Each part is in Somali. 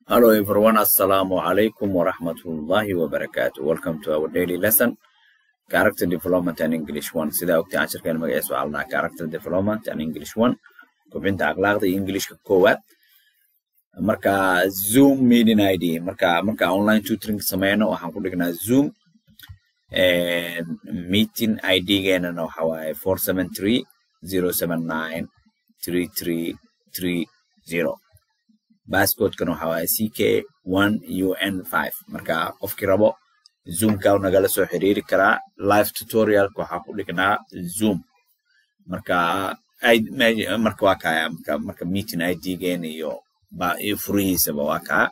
Hello everyone, Assalamu alaikum wa rahmatullahi wa barakatuh. Welcome to our daily lesson, Character Development and English 1. Sida ogta casharkan magaciisa waxaa la dhahaa Character Development and English 1. Kobcinta akhlaaqda iyo Englishka koowaad. Marka Zoom meeting ID. Marka marka online tutoring sameyno waxaan ku dhignaa Zoom. And meeting ID geenana waxa waaye 473 079 3330. basscodekana waxa waaye ck one un five marka qofkii rabo zoomka nagala soo xiriiri karaa live tutorialka waxaa ku dhignaa zoom marka marka waa kaya marka marka meeting idgeena iyo iyo furihiisaba waa kaa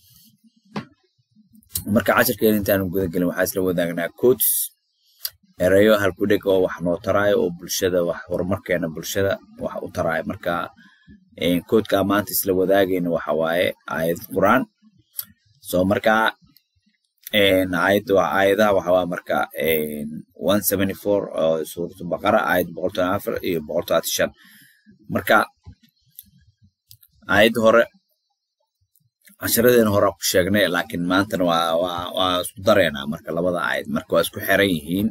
marka casharkeena intaanu guda gelin waxaa isla wadaagnaa codes erayo halkudheg oo wax noo taraayo oo bulshada wax horumarkeena bulshada wax u taraayo marka koodka maanta isla wadaagayna waxa waaye aayad quraan so marka aayad aayadaha waxa waa marka one seventy four oo suuratu baqara aayad boqol toban afar iyo boqol toban shan marka aayad hore casharadeena hore ku sheegnay laakiin maantana waa waa waa isku dareynaa marka labada aayad marka waa isku xiran yihiin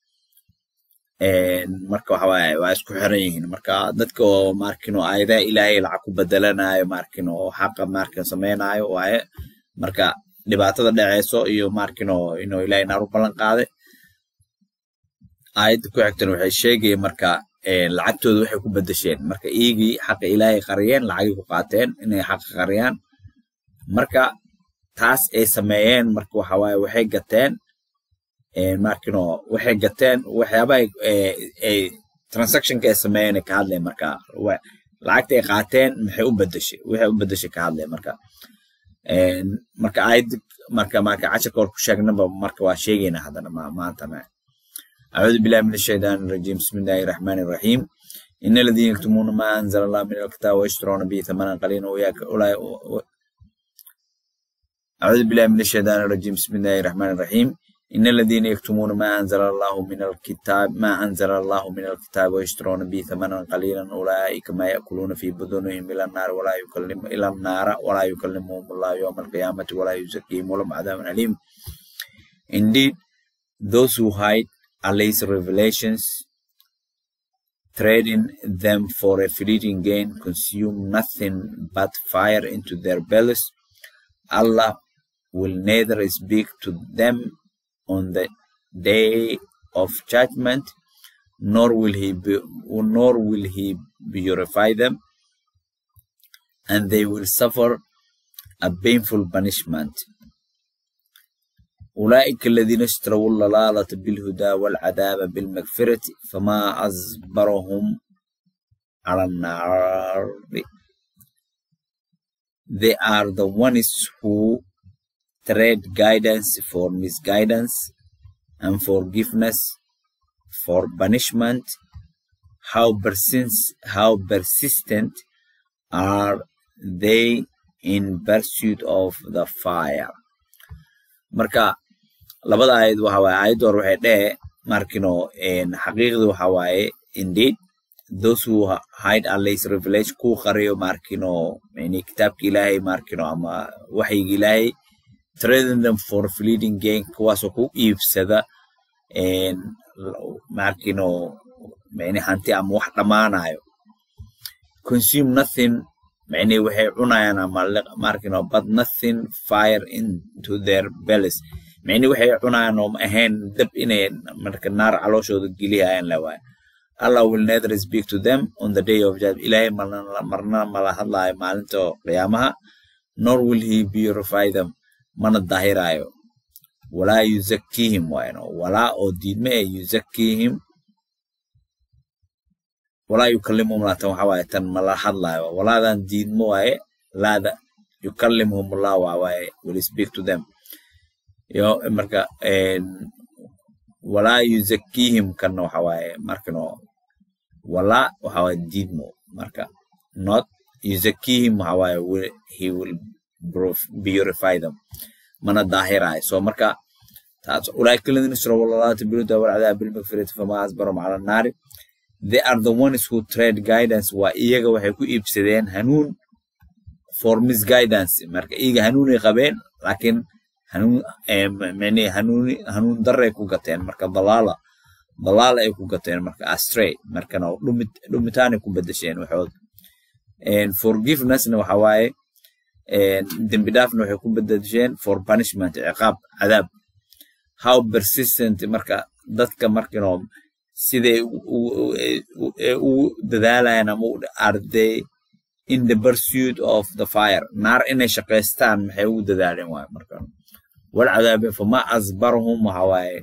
marka waxa waaye waa isku xiran yihiin marka dadka oo markin oo aayadaha ilaahay lacag ku bedelanayo markin oo xaqa markin samaynayo waaye marka dhibaatada dhaceyso iyo markin oo inuu ilaahay naar u ballan qaaday aayadda ku xigtan waxay sheegayeen marka lacagtooda waxay ku bedesheen marka iigii xaqa ilaahay qariyeen lacagay ku qaateen inay xaqa qariyaan marka taas ay sameeyeen marka waxa waaye waxay gateen markino waxay gateen waxyaabaha ay transactionka ay sameeyeen ka hadleen marka lacagta ay qaateen maxay u bedeshay waxay u bedeshay ka hadleen marka marka aayad marka marka casharka hor ku sheegnaba marka waa sheegayna haddana maantana أعوذ بالله من الشيطان الرجيم بسم الله الرحمن الرحيم إن الذين يكتمون ما أنزل الله من الكتاب ويشترون به ثمنا قليلا وياك أولئك أعوذ بالله من الشيطان الرجيم بسم الله الرحمن الرحيم إن الذين يكتمون ما أنزل الله من الكتاب ما أنزل الله من الكتاب ويشترون به ثمنا قليلا أولئك ما يأكلون في بطونهم إلى النار ولا يكلم إلى النار ولا يكلمهم الله يوم القيامة ولا يزكيهم ولهم عذاب أليم Indeed, those who hide Allah's revelations, trading them for a fleeting gain, consume nothing but fire into their bellies. Allah will neither speak to them on the day of judgment, nor will he be, nor will he purify them, and they will suffer a painful punishment. أولئك الذين اشتروا الضلالة بالهدى والعذاب بالمغفرة فما أصبرهم على النار They are the ones who trade guidance for misguidance and forgiveness for punishment. How persist, how persistent are they in pursuit of the fire? marka labada aayad waxa waaye aayadda hore waxay dhehe markino xaqiiqda waxa waaye indeed those who hide Allah's revelation ku qariyo markino yani kitaabka ilaahay markino ama waxyiga ilaahay trading them for fleeting gain kuwaasoo ku iibsada markino yani hanti ama wax dhammaanayo consume nothing يعني waxay cunayaan ama markino but nothing fire into their bellies يعني waxay cunayaan oo ahayn dab inay marka naar calooshooda geliyayaan la waay Allah will neither speak to them on the day of judgment ilaahay marna mala hadlaayo maalinta qiyaamaha nor will he purify them mana dahirayo walaa yuzakkihim waayno walaa oo diidme ee yuzakkihim walaa yukallimuhum laatan waxa waaye tan mala hadlaayo walaadan diidmo waaye laada yukallimuhum allah waa waaye will speak to them yo marka walaa yuzakkihim kanna waxa waaye markano walaa waxa waaye diidmo marka not yuzakkihim waxa waaye he will purify them mana daahirayo so marka taas ulaa'ika alladhina ishrabu lalata bilhuda walcadaaba bilmagfirati fama asbarahum cala annaari they are the ones who trade guidance waa iyaga waxay ku iibsadeen hanuun for misguidance marka iyaga hanuunay qabeen laakiin hanuun mani hanuuni hanuun darray ku gateen marka dalaala dalaala ay ku gateen marka astray markana dhumit dhumitaanay ku bedesheen waxood forgivenessna waxa waaye dembi dhaafna waxay ku bedesheen for punishment ciqaab cadaab how persistent marka dadka markino siday u dadaalayaan ama are they in the pursuit of the fire naar inay shaqaystaan maxay ugu dadaaleen waaye marka wal cadaabe fama asbarhum waxa waaye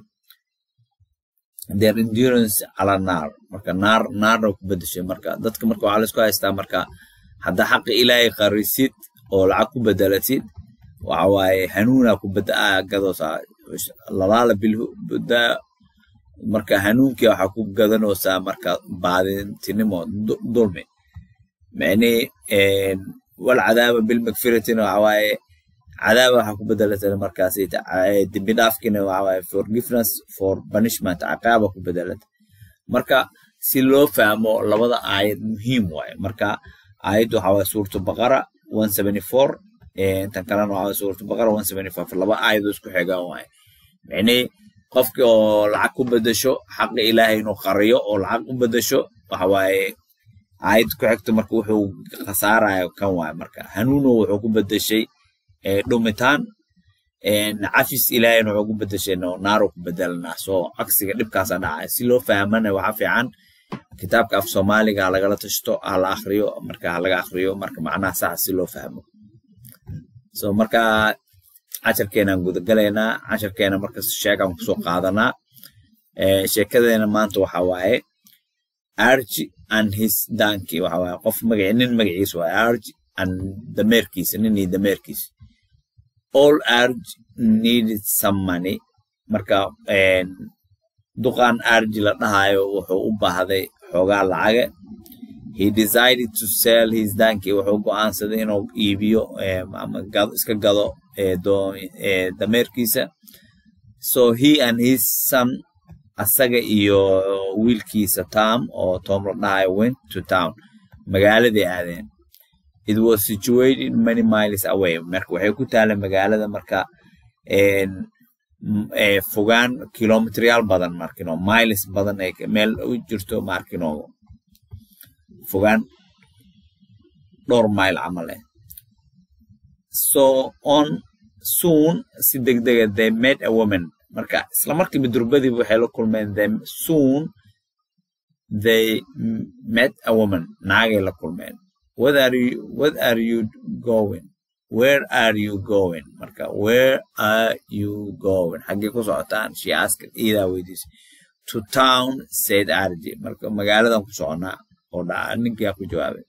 their endurance ala naar marka naar naarna ku bedeshay marka dadka marka waxaa laisku haystaa marka hadda xaqa ilaahay qarisid oo lacag ku bedelatid waxa waaye hanuuna ku gadoosaa lalaala bilhuda marka hanuunkii waxaa ku gadanoosaa marka baadintinimo dulmi mani wal cadaaba bilmagfiratina waxa waaye cadaaba waxaa ku bedelatay markaas dembi dhaafkina waxa waaye forgiveness for punishment caqaaba ku bedelatay marka si loo fahmo labada aayad muhiim waaye marka aayaddu waxa waaye suuratu baqara one seventy four tan kalena waxa waaye suuratu baqara one seventy five laba aayado isku xigaan waaye micnii qofkii oo lacag ku bedesho xaqa ilaahay inuu qariyo oo lacag u bedesho waxa waaye aayad ku xigta marka wuxuu khasaaraya kan waaye marka hanuuno wuxuu ku bedeshay dhumitaan cafis ilaahayna wuxuu ku bedeshay naaro ku bedelanaa soo cagsiga dhibkaasa dhacaya si loo fahmana waxa fiican kitaabka af soomaaliga lagala tashto ha la akriyo marka ha laga akriyo marka macnaha sax si loo fahmo so marka casharkeenaan gudagalaynaa casharkeena marka sheekaan kusoo qaadanaa sheekadeena maanta waxa waaye arji and his donkey waxa waaye qof magaci nin magaciisa waaye arji and dameerkiisa nin iyo dameerkiisa all arj needed some money marka duqan arji la dhahayo wuxuu u baahday xoogaa lacaga he decided to sell his donkey wuxuu go'aansaday inuu iibiyo ama iska gado dameerkiisa so he and his son asaga iyo wiilkiisa tom oo tom la dhahayo went to town magaaladay aadeen it was situated many miles away marka waxay ku taala magaalada marka fogaan kilometryaal badan markino miles badan ay meel u jirto markino fogaan dhowr mile camal eh so on soon si degdega they met a woman marka isla markiiba durbadiiba waxay la kulmeen them soon they met a woman naagay la kulmeen what are you what are you going where are you going marka where are you going xaggee ku socotaan she asked iidaa weydiisay to town said arji marka magaaladan ku soconaa oo dhaca ninkaa ku jawaabay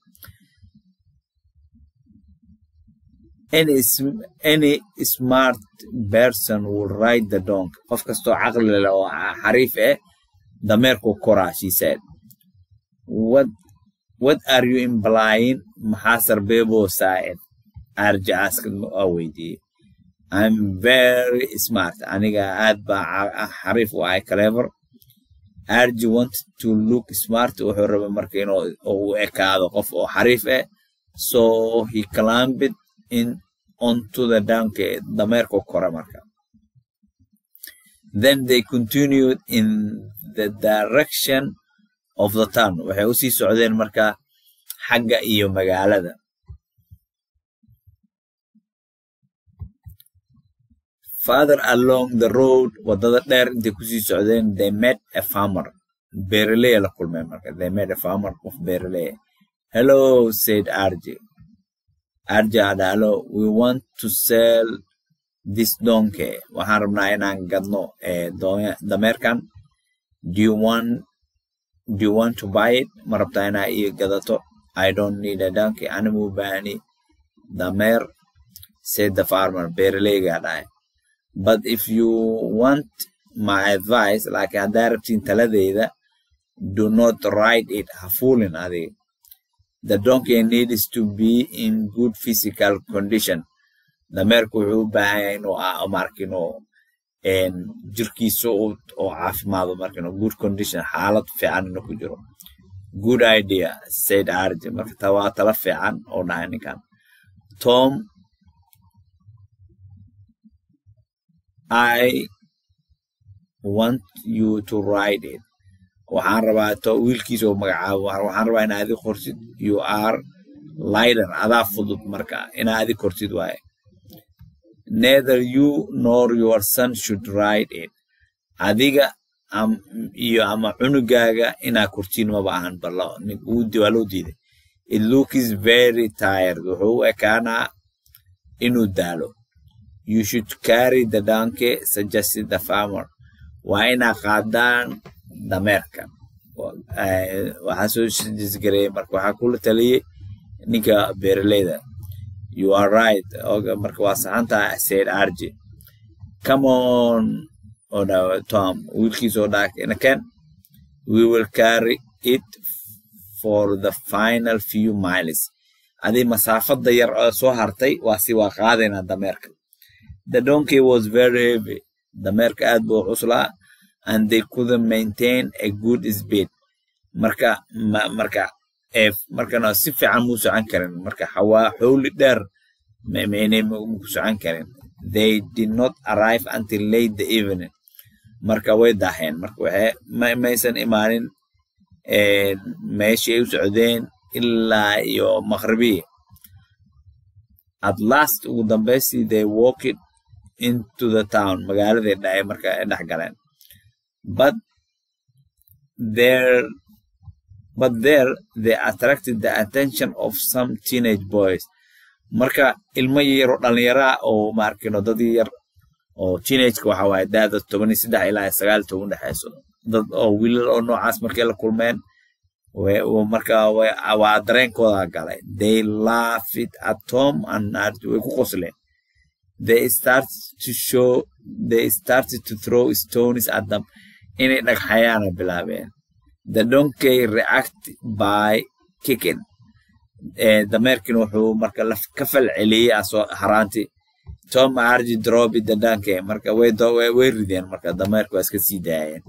any any smart person will ride the donkey qof kastoo caqli leh oo xariif eh dameerku koraa she said what what are you implying maxaa sarbeeboo saa'id arja asked waa weydiiyey i'm very smart aniga aad baa xariif u ahay clever arji wanted to look smart wuxuu rabay marka inuu u ekaado qof oo xariif eh so he climbed in onto the donkey dameerku kora marka then they continued in the direction of the town waxay u sii socdeen marka xagga iyo magaalada father along the road wadada dheer intay kusii socdeen they met a farmer beeraley la kulmeen marka they met a farmer of beeraley hello said rj rj ada hello we want to sell this donkey waxaan rabnaa inaan gadno dameerkan do you want do you want to buy it ma rabtaa inaa ii gadato i don't need a donkey animu baani dameer said the farmer beeraleygaa dhahay but if you want my advice like haddaa rabtiin taladeyda do not ride it ha fuulin adiga the donkey needs to be in good physical condition dameerku wuxuu u baahan yahay inuu markino jirkiisa oo caafimaado markino good condition xaalad fiican inuu ku jiro good idea said arj marka taa waa tala fiican oo dhahay ninkan tom i want you to write it waxaan rabaa to wiilkiisa oo magacaabo waxaan rabaa inaa adi qortid you are lighter adaa fudud marka inaa adi kortid waaye neither you nor your son should write it adiga iyo ama cunugaaga inaa kortiin maba ahan balla waa loo diiday it looks very tired wuxuu u ekaanaa inuu daalo you should carry the donkey suggested the farmer waa inaa qaadaan dameerka waxaa soo jisgareeyey marka waxaa kula taliyey ninka beeraleyda you are right marka waa saxantaa said arji come on oo dhawa tom wiilkiisa oo dhaak inaken we will carry it for the final few miles adii masaafada yar oo soo hartay waa si waa qaadaynaa dameerka the donkey was very heavy dameerka aad buu cuslaa and they couldn't maintain a good speed marka marka markana si fiican muu socon karin marka xawaa xowli dheer maynay ku socon karin they did not arrive until late the evening marka way daaheen marka waxe maysan imaanin meeshii ay u socdeen ilaa iyo maqribiya at last ugu dambaystii they walked into the town magaaladay dhaay marka ay dhex galeen but there but there they attracted the attention of some teenage boys marka ilmo yaro dhallinyaraa oo maarkino dad yar oo teenageka waxa waaye daada toban iyo saddex ilaa sagaal toban dhexeyso dad oo wiilal oo noocaas markay la kulmeen marka waa dareenkooda galay they laughed at tom and way ku qosleen they started to show they started to throw stones at them inay dhagxayaana bilaabeen the donkey react by kicking dameerkin wuxuu marka ka fal celiyey asoo haraanti tom arji drobi the donkey marka way rideen marka dameerka waa iska sii daayeen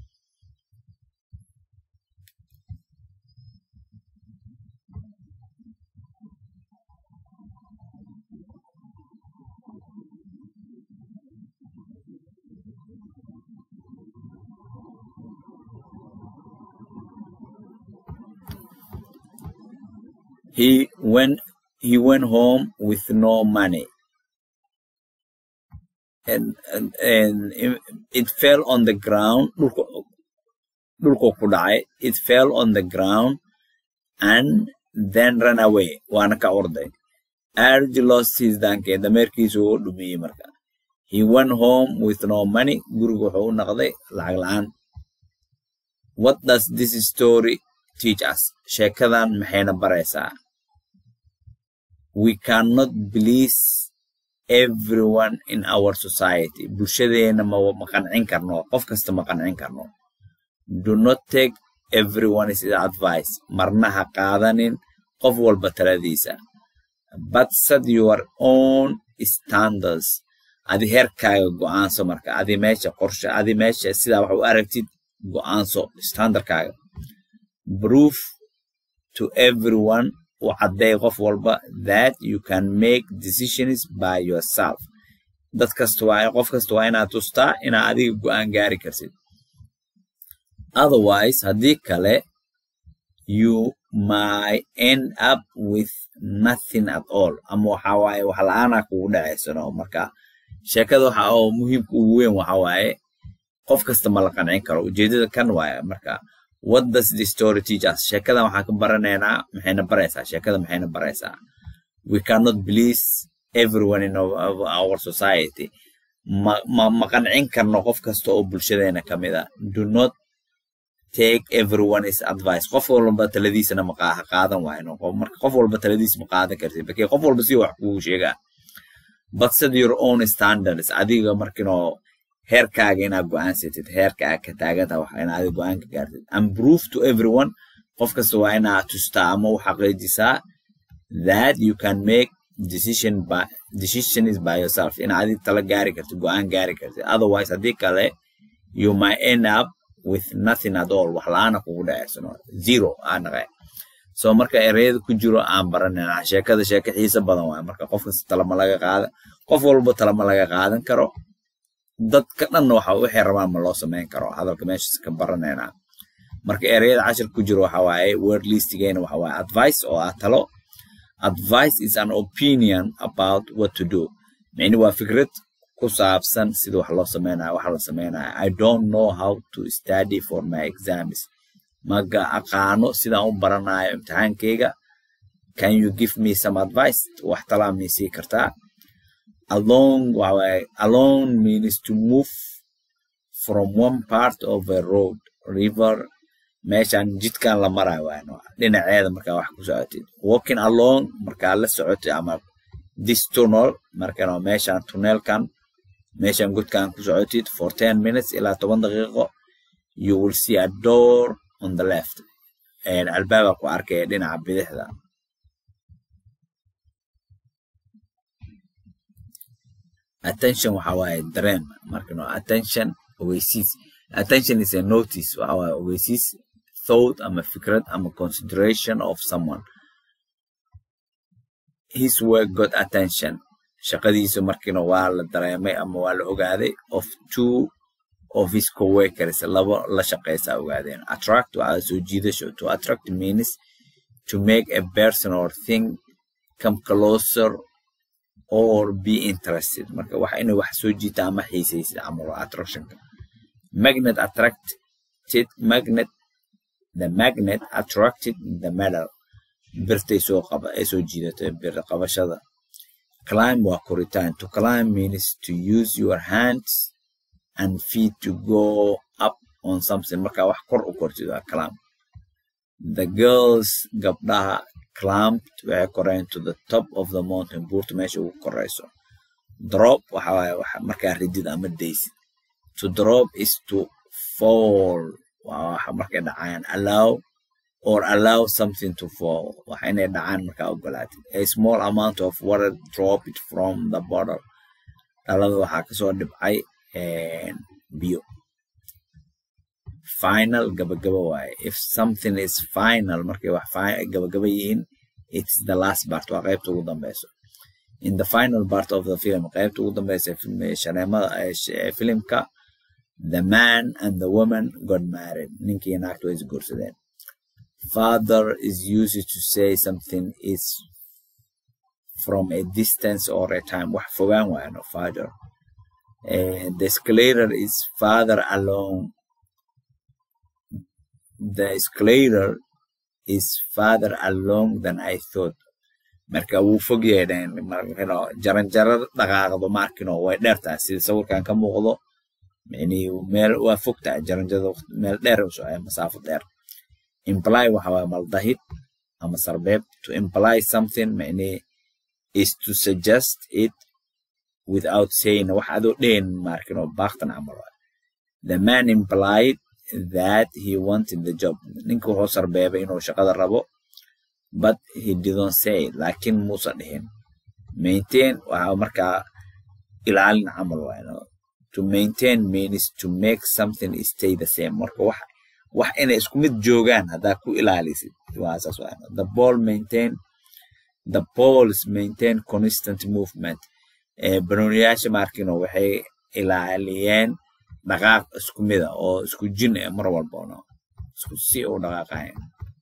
he went he went home with no money and and, and it fell on the ground dhulka ku dhacay it fell on the ground and then ran away waana ka orday arj lost his donkey dameerkiisu uu dhumiyey marka he went home with no money guriga wuxuu u noqday lacag la-aan what does this story teach us sheekadan maxayna baraysaa we cannot please everyone in our society bulshadeena ma qancin karno qof kasta ma qancin karno do not take everyone is advice marna ha qaadanin qof walba taladiisa but set your own standards adi heerkaaga go'aanso marka adi meesha qorshe adi meesha sidaa wax u aragtid go'aanso standardkaaga proof to everyone u cadday qof walba that you can make decisions by yourself dad kasta waa qof kasta waa inaad tustaa inaad adiga go'aan gaari kartid otherwise haddii kale you might end up with nothing at all ama waxa waaye wax la-aanaa kugu dhacaysano marka sheekada waxa oo muhiimka ugu weyn waxa waaye qof kasta ma la qancin karo ujeedada kan waaye marka what does the story teach us sheekadan waxaan ka baranaynaa maxayna baraysaa sheekada maxayna baraysaa we cannot please everyone in our, our society ma, ma, ma qancin karno qof kasta oo bulshadeena ka mid a do not take everyone is advice qof walba taladiisana ma qaadan waayno marka qof walba taladiisa ma qaadan kartid bakee qof walba si wax kugu sheegaa but set your own standards adiga markinoo heerkaaga inaad go'aansatid heerka aad ka taaganta wax inaad adiga go'aan ka gaartid and prove to everyone qof kasta waa inaad tustaa ama u xaqiijisaa that you can make decision by decisions by yourself in adiga tala gaari kartid go'aan gaari kartid otherwise haddii kale you might end up with nothing at all wax la-aana kugu dhaceysano zero aa naqe so marka ereyada ku jiro aan baranayna sheekada sheeko xiisa badan waay marka qof kasta talama laga qaada qof walba talama laga qaadan karo dadka dhanna waxa waxay rabaan ma loo samayn karo hadalka meeshaas ka baranaynaa marka ereyada cashir ku jiro waxa waaye word listigeena waxa waaye advice oo ah talo advice is an opinion about what to do micni waa fikrad ku saabsan sida wax loo samaynayo waxa la samaynayo i don't know how to study for my exams maga aqaano sidaan u baranayo imtixaankeyga can you give me some advice wax talaa miisii kartaa alone waxawaaye alone means to move from one part of a road river meeshan jidkan la marayo waano dhinaceeda markaa wax ku socotid walking alone markaa la socotid ama this tunnel markan meeshan tunnelkan meeshan godkan ku socotid for ten minutes ilaa toban daqiiqo you will see a door on the left albaaba ku arkaya dhinaca bidixda attention waxa waaye dareen marka no attention ogeysiis attention is a notice waxa waaye ogeysiis thought ama fikrad ama consideration of someone his work got attention shaqadiisa markiina waa la dareemay ama waa la ogaaday of two of his coworkers labo la shaqeysa ogaadeen attract waxaa soo jiidasho to attract means to make a person or thing come closer or be interested marka wax inay wax soo jiita ama xiisaysid camal attractionka magnet attracted magnet the magnet attracted the metal birtay soo qaba ay soo jiidatay bir qabashada climb waa koritaan to climb means to use your hands and feet to go up on something marka wax kor u kortid waa climb the girls gabdhaha climbed waxay koreen to the top of the mountain buurta meesha ugu koreyso drop waxa waaye markaa ridid ama daysid to drop is to fall waa waxa markay dhacayaan allow or allow something to fall waxa inay dhacaan markaa ogolaatid a small amount of water drop it from the bottle dhalada waxaa kasoo dhibcay biyo final gabagaba waaye if something is final markay wax gabagaba yihiin it's the last part waa qaybta ugu dambeyso in the final part of the film qaybta ugu dambeysa shaneemada filimka the man and the woman got married ninkii naagta way isguursadeen father is used to say something is from a distance or a time wax fogaan waayo no father uh, the escalator is farther along the escalator is farther along than I thought marka wuu fog yeedheen jaranjaro dhaqaaqdo maarkino way dheertahay sida sawirkan ka muuqdo micnii meel waa fogtahay jaranjarada meel dheer u socaya masaafo dheer imply waxa waaye maldahid ama sarbeeb to imply something micnii is to suggest it without saying wax adoo dhehen maarkino baaqtan camal waaye the man implied that he wanted the job ninka wuxuu sarbeebay inuu shaqada rabo but he didn't say laakiin muusan dhihin maintain waxa markaa ilaalin camal waaye to maintain means to make something stay the same marka wax wax inay isku mid joogaan haddaa ku ilaalisid waa saas waaye the ball maintain the balls maintain constant movement banooniyaasha markino waxay ilaaliyeen dhaqaaq isku mida oo isku jin eh mar walbano isku si u dhaqaaqayan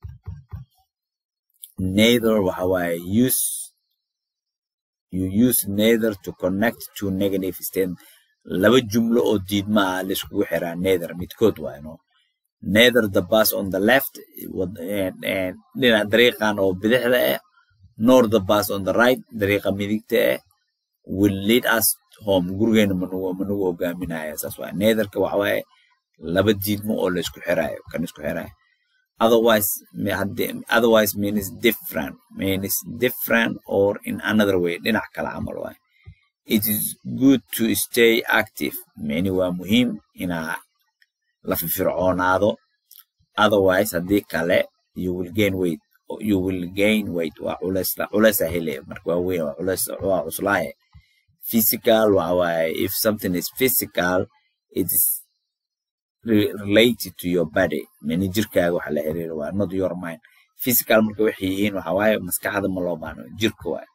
neither waxa waaye use you use neither to connect to negative statement laba jumlo oo diidma ah laiskugu xiraa neither midkood waaye no neither the bus on the left dhinac dariiqan oo bidixda ah nor the bus on the right dariiqa midigta ah will lead us home gurigeena manugu manugu hogaaminaya saas waay netherka waxa waaye laba diidmo oo la isku xiraayo kan isku xiraayo otherwise otherwise means different means different or in another way dhinac kale camal waaye it is good to stay active micni waa muhiim inaa la firfircoonaado otherwise haddii kale you will gain weight you will gain weight waa culeys culeysa hele marka waa weyn waa culeys waa cuslaaye physical waaye if something is physical it is related to your body mani jirkaaga waxa la xiriira waa not your mind physical marka waxay yihiin waxa waaye maskaxda ma loo baahno jirka waaye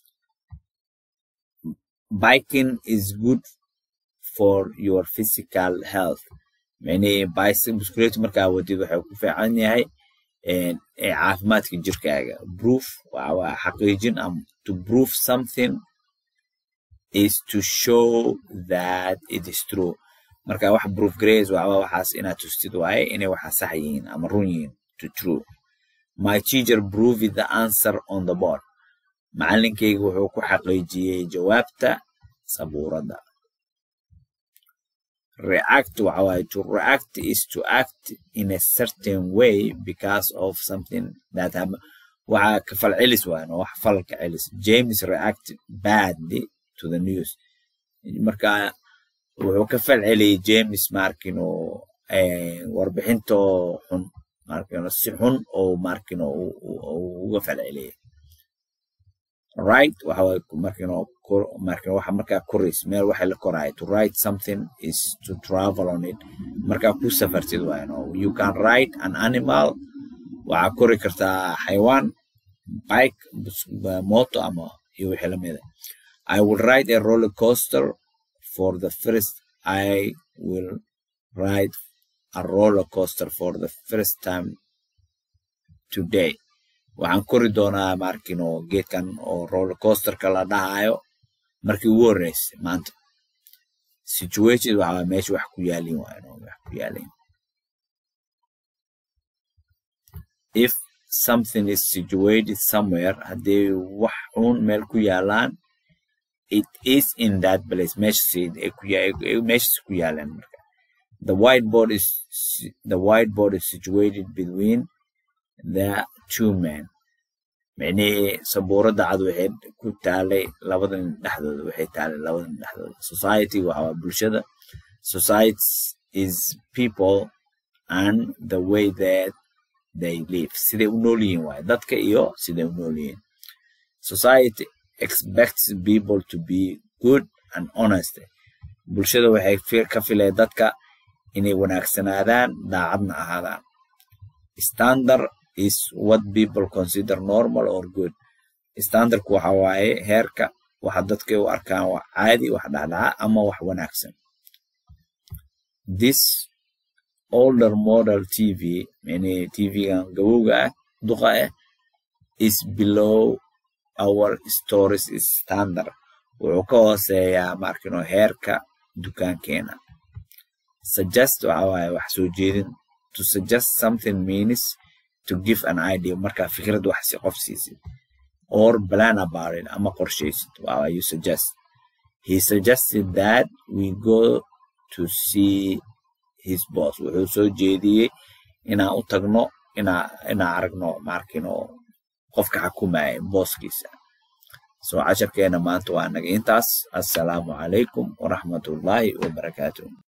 biking is good for your physical health yani bicycle markaa wadid waxay ku fiican yahay caafimaadka jirkaaga proof waa xaqiijin am to prove something is to show that it is true marka wax proof grace waa waxaas inaad tustid waaye inay waxa sax yihiin ama run yihiin to true my teacher proved the answer on the board macalinkayga wuxuu ku xaqiijiyey jawaabta sabuuradda react waxa waaye to react is to act in a certain way because of something that happened waxa ka fal celis waayan wax falka celis james react badly to the news marka wuxuu ka fal celiyey james markino warbixinto xun markino si xun oo markino uga fal celiyey right waxa waaye markino markino waxa markaa korays meel waxa la koraaya to write something is to travel on it markaa ku safartid waaye no you can ride an animal waxaa kori kartaa xayawaan bike moto ama iyo wixii lamida I will ride a roller coaster for the first I will ride a roller coaster for the first time today waxaan kori doonaa markino geedkan oo roller coasterka la dhahayo markii ugu horreysay maanta situated waxa meesha wax ku yaalin waayo wax ku yaalin if something is situated somewhere haddii wax xun meel ku yaalaan it is in that place meeshas ku yaalan marka the whiteboard is the whiteboard is situated between the two men micnihii sabuuradda cad waxay ku taalay labadan dhexdooda waxay taalay labadan dhexdooda society waxa waa bulshada society is people and the way that they live siday u nool yihiin waaye dadka iyo siday u nool yihiin society expects people to be good and honest bulshada waxay ka fileen dadka inay wanaagsanaadaan daacadna ahaadaan standard is what people consider normal or good standardku waxa waaye heerka waxa dadka u arkaan wax caadi wax dhacdhaca ama wax wanaagsan this older model tv yani tvgan gabowga ah duqa ah is below our stories standard wuxuu ka hooseeyaa markino heerka dukaankeena suggest waxa waaye wax soo jeedin to suggest something means to give an idea markaa fikrad wax si qof siisid or plan about it ama qorshaysid wow you suggest he suggested that we go to see his boss wuxuu soo jeediyey inaan u tagno inaa inaan aragno markino qofka xakumaya booskiisa so casharkeena maanta waa naga intaas assalaamu calaykum waraxmatullaahi wabarakaatuh